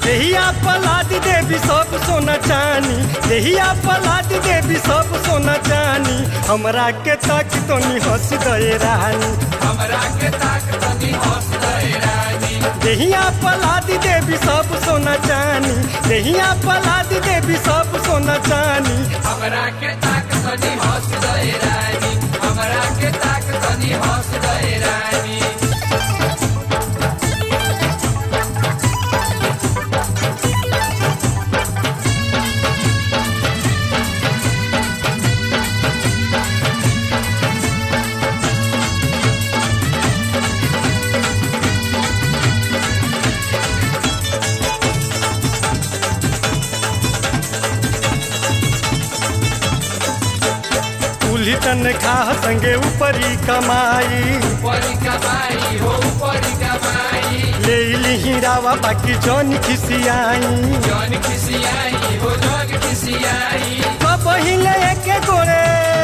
देहिया पलादी देवी सब सोना चानी देहिया पलादी देवी सब सोना चानी हमरा के तक तो नी हंस दे रानी हमरा के ताक तनी हंस दे रानी देहिया पलादी देवी सब सोना चानी देहिया पलादी देवी सब सोना चानी हमरा के ताक तनी हंस दे रानी हमरा के ताक तनी हंस दे रानी कुली तन खा संगे ऊपरी कमाई ऊपरी कमाई हो ऊपरी कमाई ले ली रावा बाकी जौन खिसियाई जौन खिसियाई हो जौन खिसियाई पहिले एके गोरे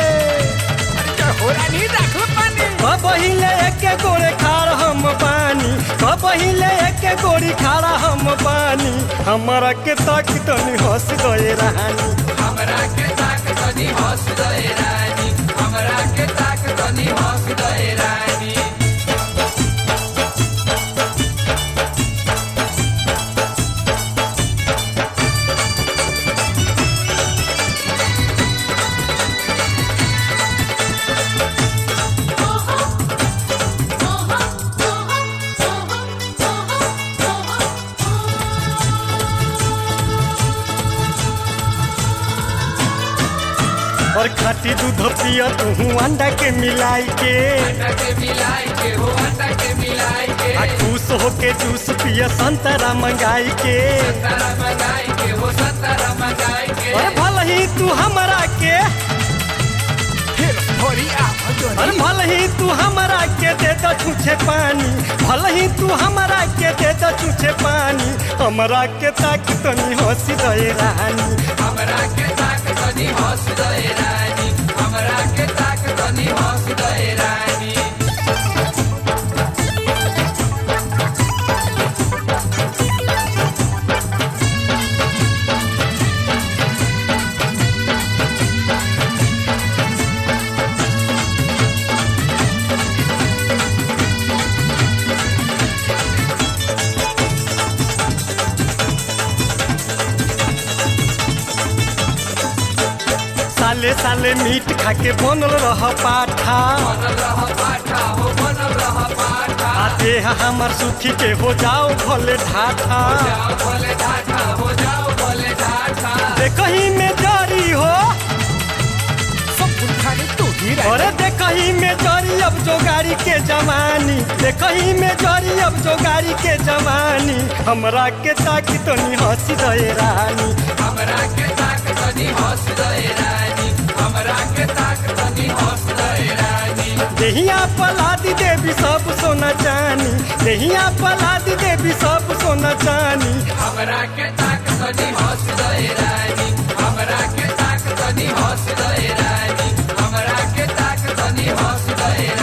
होरानी राखो पानी पहिले एके गोरे खार हम पानी पहिले एके गोरी खारा हम पानी हमरा के तक तनी हंस गए रानी हमरा के ताक तनी हंस दे रानी हमरा के ताक तनी हंस दे रानी और खाटी दूध पिया तू अंडा के मिलाई के अंडा के मिलाई के हो अंडा के मिलाई के आ खुश होके जूस पिया संतरा मंगाई के संतरा मंगाई के हो संतरा मंगाई के और भल ही तू हमरा के और भल ही तू हमरा के दे दो छूछे पानी भल ही तू हमरा के दे दो छूछे पानी हमरा के ताक तनी हंसी दे रानी हमरा के ताक तनी हंस दे रानी हमरा के ताक तनी हंस दे रानी साले साले मीट खा के बनल रह पाठा बनल रह पाठा हो बनल रह पाठा आ देह हमर सुखी के हो जाओ भले ढाठा जाओ भले ढाठा हो जाओ भले ढाठा देखही में जारी हो अरे देखही में जारी अब जो गाड़ी के जवानी देखही में जारी अब जो गाड़ी के जवानी हमरा के ताकि तनी हंसी दे रानी हमरा के ताक तनी हंस दे रानी हमरा के ताक तनी हंस दे रानी देहिया पलादी देवी सब सोना चानी देहिया पलादी देवी सब सोना चानी हमरा के ताक तनी हंस दे रानी हमरा के ताक तनी हंस दे रानी हमरा के ताक तनी हंस दे